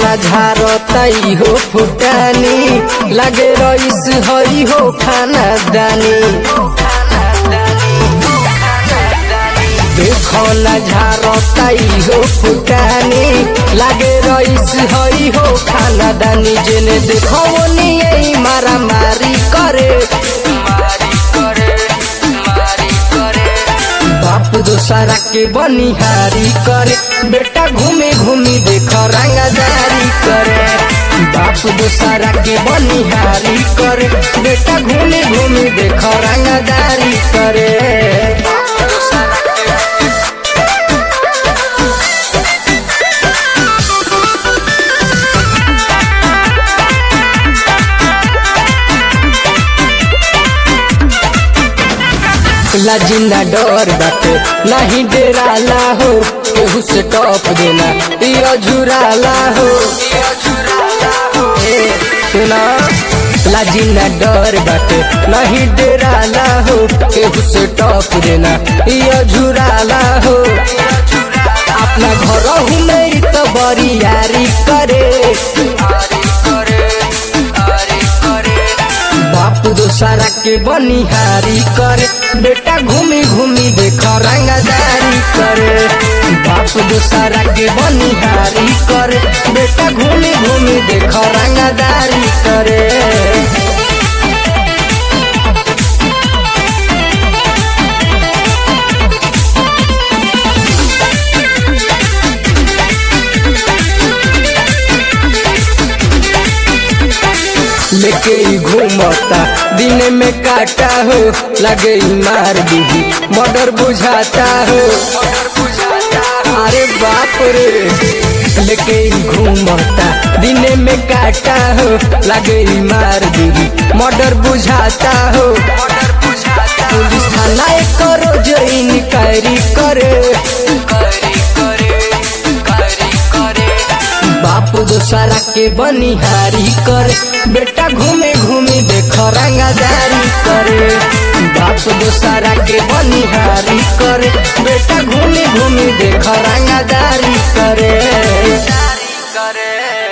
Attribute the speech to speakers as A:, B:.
A: ना झारतई हो फुटानी लगे रईस हई हो खाना दानी देखो ना झारतई हो फुटानी लगे रईस हई हो खाना दानी जेने देखो नहीं मारा मारी करे मारी करे मारी करे बाप दोसरा के बनिहारी करे बेटा घूमे घूमी देख रंगदारी करे बाप दोसरा के बनिहारी करे बेटा घूमे घूमी देख रंगदारी करे लजिंदा डर बाटे नहीं डेराला हो केहू से टॉप देना यो झुराला हो ए, सुना लजिंदा डर बाटे नहीं डेराला हो केहू से टॉप देना यो झुराला हो अपना घर में तो बड़ी यारी करे बाप दोसरा के बनिहारी करे बेटा घूमी घूमी देख रंगदारी करे बाप दोसरा के बनिहारी करे बेटा घूमी घूमी देख रंगदारी करे लेके ही घूमता दिन में काटा हो लगे ही मार दीदी मर्डर बुझाता हो अरे बाप रे लेके ही घूमता दिन में काटा हो लगे ही मार दीदी मर्डर बुझाता हो पुलिस थाना एक करो जो इनक्वायरी करे बाप दोसरा के बनिहारी करे बेटा घूमे घूमे देख रंगदारी करे बाप दोसरा के बनिहारी करे बेटा घूमे घूमे देख रंगदारी करे करे